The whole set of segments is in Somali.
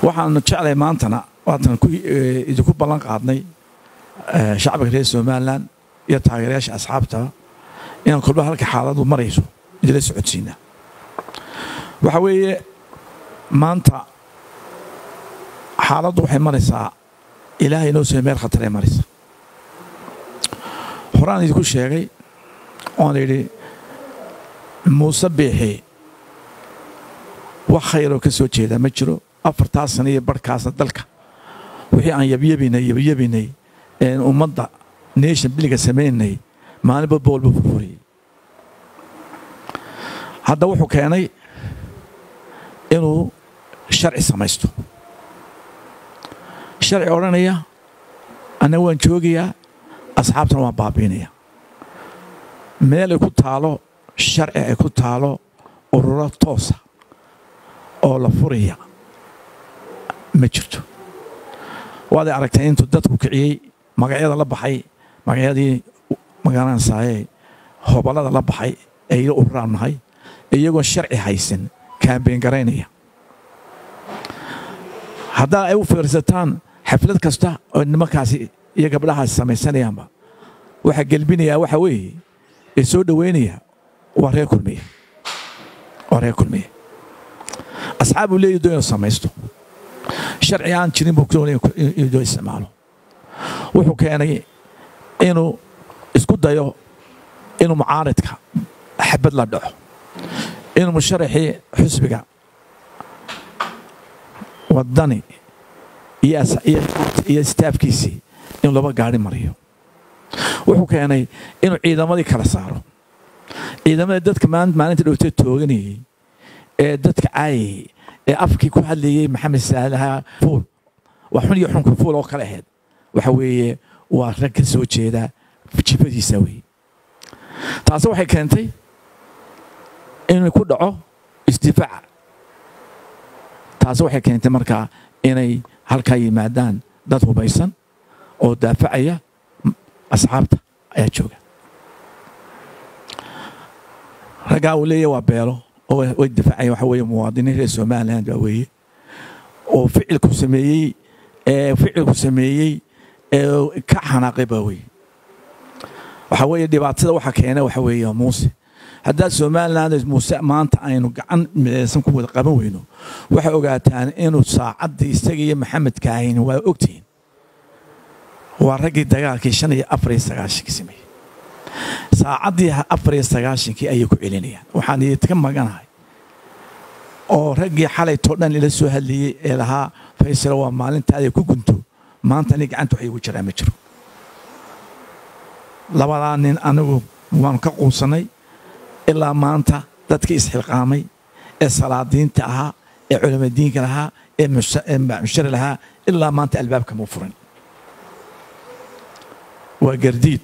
waxaanu jeclay maantana waatan idinku ballan qaadnay shacbiga reer somalilan iyo taageerayaasha asxaabtaba inaan kolba halka xaaladu marayso idila socodsiinaa waxa weeye maanta xaaladdu waxay maraysaa ilaahay inoo soo meel khataree maraysa horaan idinku sheegay oon idhi muuse biixi wax khayroo ka soo jeedaa ma jiro afartaa sana iyo barhkaasna dalka wixii aan yabyabinay yabyabinay een ummadda nation biliga samaynay maalinba boolba furfuriyey hadda wuxuu keenay inuu sharci samaysto sharci odhanaya annaga waan joogayaa asxaabtana waan baabiinaya meel ay ku taalo sharci ay ku taalo ururo toosa oo la furaya ma jirto waaday aragtay intuu dadku kiciyey magacyada la baxay magacyadii magaranaysaayee hoballada la baxay ee ila ururaan nahay iyagoon sharci haysan kaambeen garaynaya haddaa ay u fiirsataan xaflad kasta oo nimankaasi iyo gabdhahaasi samaysanayaanba waxaa gelbinayaa waxa weeye ee soo dhoweynaya waa reer kulmiye waa reer kulmiye asxaab uu leeyahy doo inuu samaysto sharci aan jirin buu doonaya inuu doo isticmaalo wuxuu keenay inuu isku dayo inuu mucaaridka xabad la dhaco inuu musharaxii xusbiga waddani iyo istaafkiisii inuu laba gaari mariyo wuxuu keenay inuu ciidamadii kala saaro ciidamadii dadka maalinta dhowtee tooganayey ee dadka caayayey ee afkii ku hadlayey maxamed saalaha fuul waa xun iyo xunka fuul oo kale ahayd waxa weeye waa rag ka soo jeeda jibadiisa weeye taasi waxay keentay inuu ku dhaco isdifaaca taasi waxay keentay markaa inay halkaa yimaadaan dad hubaysan oo daafacaya asxaabta ayaa jooga raggaa uu leeyahy waa beelo oo way difaacaya waxa weeye muwaadiniin reer somaliland baa weeye oo ficilku sameeyey ee ficilku sameeyey ee ka xanaaqay baa weeye waxa weeye dhibaatada waxa keena waxa weeye muuse haddaad somaliland muuse maanta aynu gacan midaysan ku wada qaban weyno waxay ogaataan inuu saacaddii isaga iyo maxamed kaahin waa ogtihiin waa raggii dagaalkii shan iyo afar iyo sagaashankii sameeyey saacaddii afar iyo sagaashankii ayay ku celinayaan waxaan idinka maganahay oo raggii xalaytoo dhan ila soo hadlayey ee lahaa faysalo waa maalintaada ku gunto maanta ani gacanta wax iigu jiraa ma jiro labadaa nin anigu waanu ka quusannay ilaa maanta dadkii isxilqaamay ee salaadiinta ahaa ee culamadiinka lahaa ee mushari lahaa ilaa maanta albaabka muu furan waa gardiid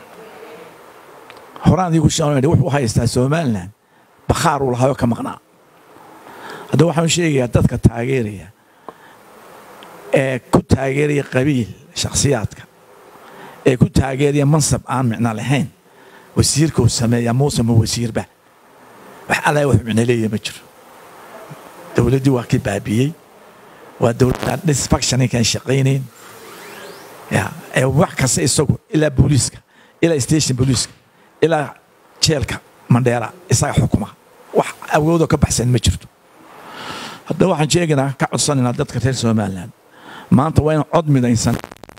horaan iigu shan wuxuu haystaa somalilan bakhaar uu lahaayoo ka maqnaa haddaba waxaan sheegayaa dadka taageeraya ee ku taageeraya qabiil shakhsiyaadka ee ku taageeraya mansab aan micno lahayn wasiirka uu sameeyaa muuse ma wasiirba wax alla wax micno leeyahay ma jiro dowladdii waa kii baabiyey waa dowladda disfactioninkaan shaqaynayn ya ee wax kasta isagu ilaa booliiska ilaa station booliiska ilaa jeelka mandheera isaga xukuma wax awoodoo ka baxsan ma jirto haddaba waxaan sheegaynaa ka codsanaynaa dadka reer somaliland maanta waa in cod midaysan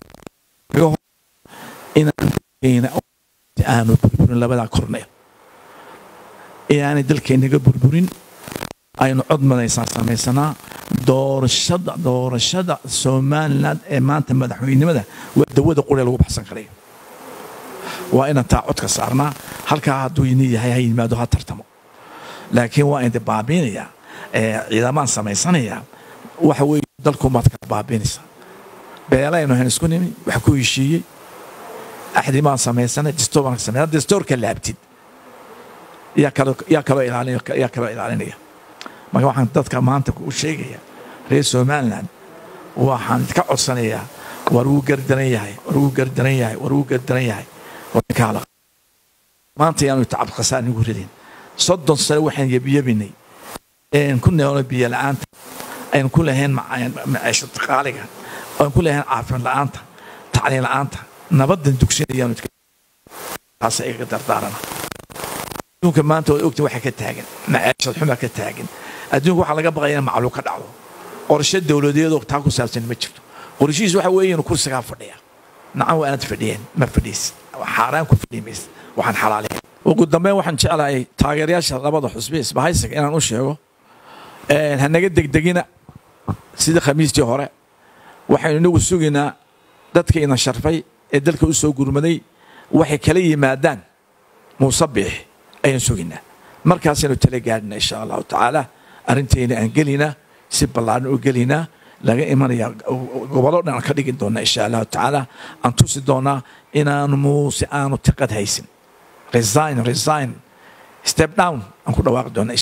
inaan aanu burburin labadaa korneel inaanay dalkeennaga burburin aynu cod madaysaan samaysanaa doorashada doorashada somaliland ee maanta madaxweynenimada waa dawada quree lagu baxsan karayo waa inaan taa codka saarnaa halkaa hadduu ini yahay ha yimaado ha tartamo laakiin waa indi baabiinayaa ciidamaan samaysanayaa waxa weeye dalkumaad kala baabiinaysaa beelaynu hayn isku nimi wax ku heshiiyey axdi baan samaysanay distoor baan samay distoorka laabtid yaa kaloo yaa kaloo ilaalin yaa kaloo ilaalinaya marka waxaan dadka maanta u sheegaya reer somaliland waxaan ka codsanayaa war wuu gardaran yahay war wuu gardaran yahay war wuu gardaran yahay warkaala maanta yaanu tacab khasaan igu ridin soddon sano waxaan yebiyebinay een ku neelno biyo la'aanta aynu ku lahayn maciisho qaaliga aynu ku lahayn caafimaad la'aanta tacliin la'aanta nabadan dugsinayaanu taasa igaga dardaarana adduunka maanta waad ogtiin waxa ka taagan maciishad xumaa ka taagan adduunka waxaa laga baqaya in macluul ka dhacdo qorshe dowladeedoo taa ku saabsan ma jirto qorshihiis waxa weeye inuu kursigaa fadhiya nacan waa aanad fadhiyeen ma fadhiis xaaraan ku fadhiyi maysa waxaan xalaalayn ugu dambeyn waxaan jeclahay taageerayaasha labada xusbi isbahaysiga inaan u sheego hanaga degdegina sidii khamiistii hore waxaynu inagu sugaynaa dadka ina sharfay ee dalka u soo gurmaday waxay kala yimaadaan muusabix ayaan sugaynaa markaasaynu tala gaadhina insha allahu tacaala arrintayna aan gelinaa si ballaaran u gelinaa laga imanaya gobollo dhan aan ka dhigi doona insha allahu tacaala aan tusi doonaa inaanu muuse aanu tiqad haysin resign resign step down aan ku dhawaaqi doona